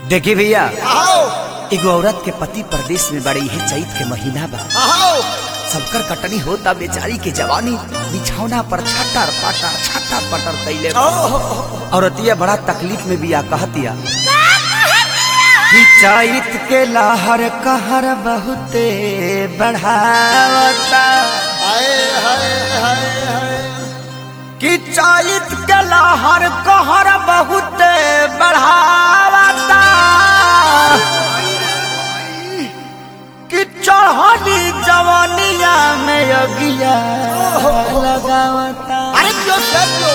देखी भैया आओ एगो औरत के पति परदेश में बड़ी है चैत के महीना बा आओ सबकर कटनी होता बेचारी के जवानी बिछौना पर छटर पटर छटर पटर कैले बा। औरतिया बड़ा तकलीफ में बिया कहतिया कि चैत के लहर कहर बहुते बढ़ावता हाय हाय हाय हाय कि चैत के लहर कहर बहुते बढ़ावता कि चढ़ली जवानिया में अगिया लगावता अरे क्यों सर क्यों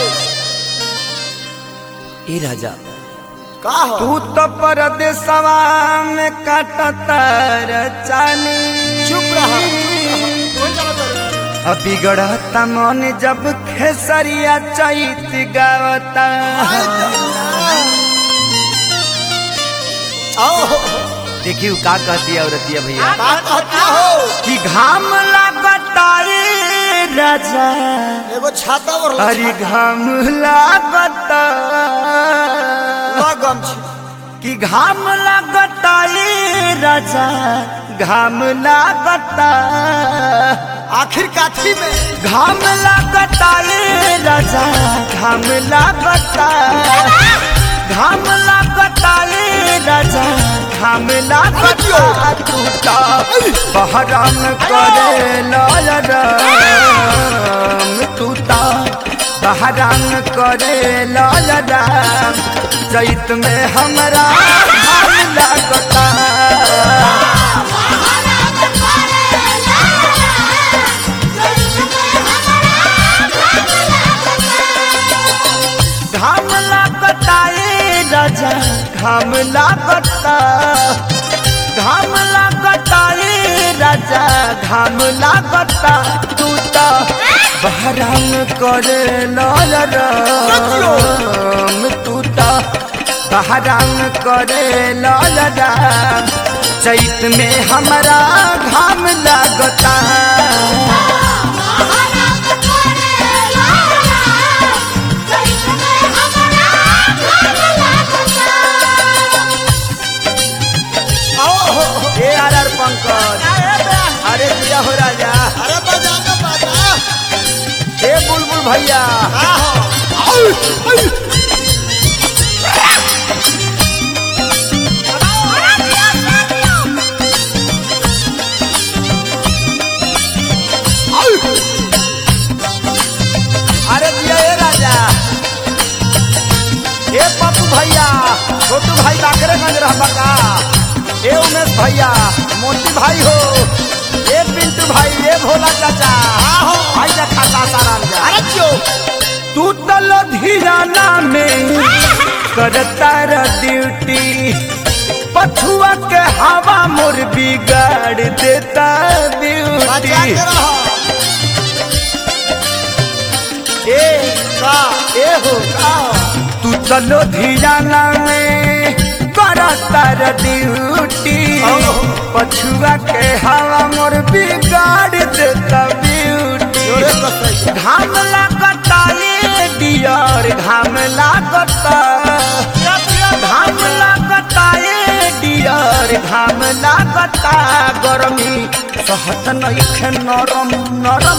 ए राजा का हो तू तो परदेसवा में काटता रचानी चुप रहा कोई गलत करो अभी गढ़ता मन जब खेसरिया चैत गावता आओ देखियो का कहती है औरतिया भैया का कहती हो कि घाम लागता रे राजा एगो छाता और अरे घाम लागता लगम छी कि घाम लागता रे राजा घाम लागता आखिर काठी में घाम लागता रे राजा घाम लागता घाम लागता रे राजा घाम लागता टूटा बहराम करे लयराम टूटा बहराम करे लयराम चैत में हमरा घाम लागता घाम लागता ए राजा घाम लागता घाम लागता ए राजा घाम लागता तू तो बहराम करे लयराम तू तो बहराम करे लयराम चैत में हमरा घाम लागता आओ ए आर आर पंकज अरे दिया हो राजा अरे बजा ना बजा ए बुलबुल भैया का हो अरे दिया ए राजा ए पप्पू भैया छोटू भाई बाकरेगंज रहबा का ए उमेश भैया मोती भाई हो ए पिंटू भाई ए भोला चाचा आहो। भाई जा खाता सारा जा अरे क्यों तू तो लुधियाना में करता र ड्यूटी पछुआ के हवा मोर बिगाड़ देता बजा ड्यूटी के रहो ए का ए हो का हो तू तो लुधियाना में करता र ड्यूटी ओहो। पछुआ के हवा मोर बिगाड़ देता ब्यूटी जोरे कसैया घाम लागता ये डियर घाम लागता घाम लागता ये डियर घाम लागता गरमी सहत नइखे नरम नरम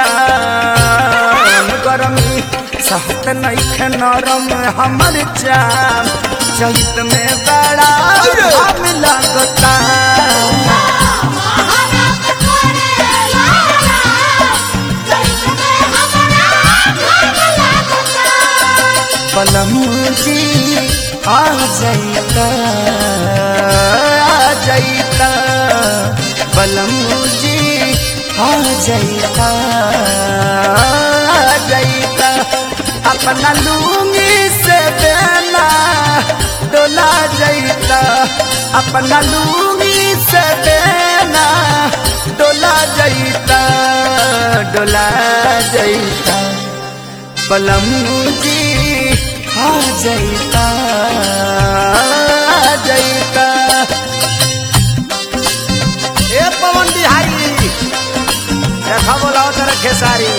चाम गरमी सहत नइखे नरम हमर चाम चैत में बड़ा घाम लागता पलमुजी आ जाइता आ जाइता पलमुजी आ जाइता आ जाइता अपना लूंगी से देना डोला जाइता अपना लूंगी से देना डोला जाइता डोला जाइता पलमुजी आ जाइता आ जाइता ए पवन बिहारी देखा बोलाओ तेरा खेसारी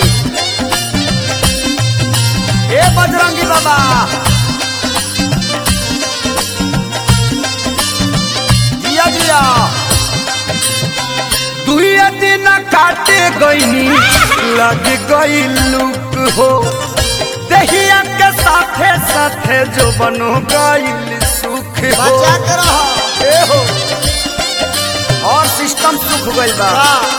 ए बजरंगी बाबा काटे गईनी लग गई लुक हो दहिया के साथे साथे जो बनो गईल सुख हो बचा के रहो ए हो और सिस्टम सुख गइल बा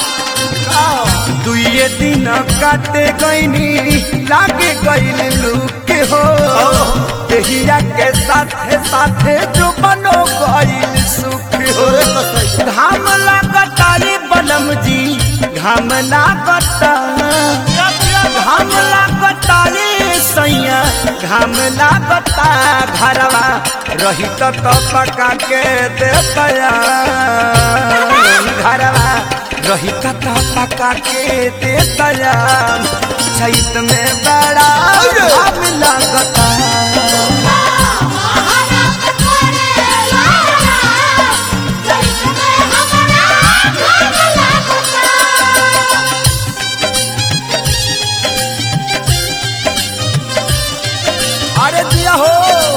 दुइये दिन काटे गईनी लागे गईल लुक हो दहिया के साथे साथे जो बनो गईल सुख हो तोरे तो सही घाम लागता रे बनम जी घाम लागता घाम लागता रे सैया घाम लागता घरवा रही तो तो पका के देतया घरवा रही तो तो पका के देतया चैत में बड़ा घाम लागता अरे दिया हो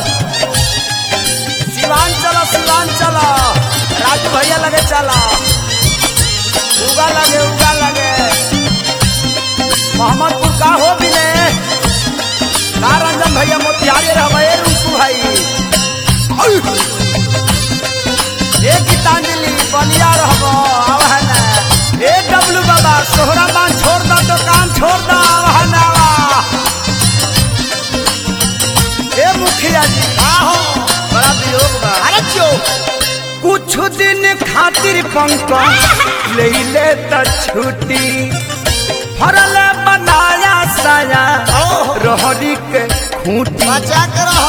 सिवान चला सिवान चला राजू भैया लगे चला उगा लगे उगा लगे मोहम्मदपुर का हो बिने का रंजन भैया मोतिहारी रहबे रुकू भाई ए गीतांजलि बलिया रहबो आवा है ना ए डब्लू बाबा सोहरा मान छोड़ दो दुकान छोड़ दो आवा है ना आवा ए मुखिया जी आहो बड़ा वियोग बा अरे क्यों कुछ दिन खातिर पंकज ले ले त छुट्टी फरल बनाया साया ओहो। रहरी के खूंटी बचा के रहो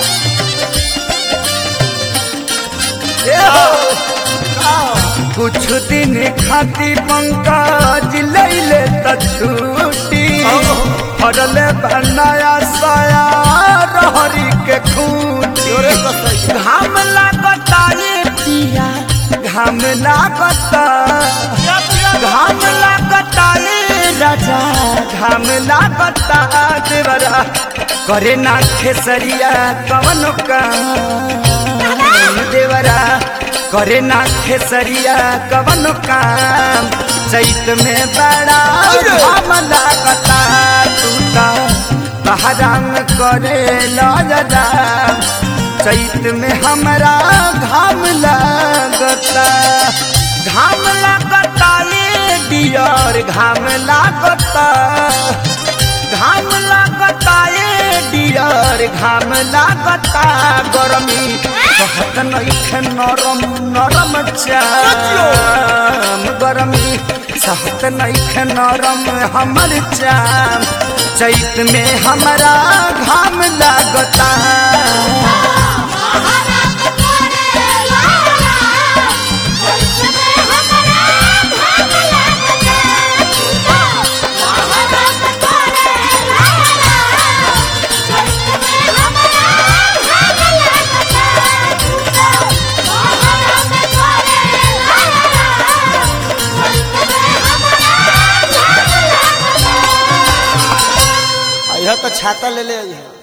ए हो आहो कुछ दिन खातिर पंकज ले ले त छुट्टी ओहो। फरल बनाया साया रहरी के खूंटी तोरे तो सही घाम लागता ये पिया घाम लागता घाम लागता ये राजा घाम लागता देवरा करे ना खेसरिया कवन काम देवरा करे ना खेसरिया कवन काम चैत में बड़ा घाम लागता टूटा बहराम करे लजदा चैत में हमरा घाम लागता घाम लागता ये डियर घाम लागता घाम लागता ये डियर घाम लागता गरमी कहत नइखे नरम नरम चाम गरमी सहत नइखे नरम हमर चाम चैत में हमरा घाम लागता यह तो छाता ले ले आई है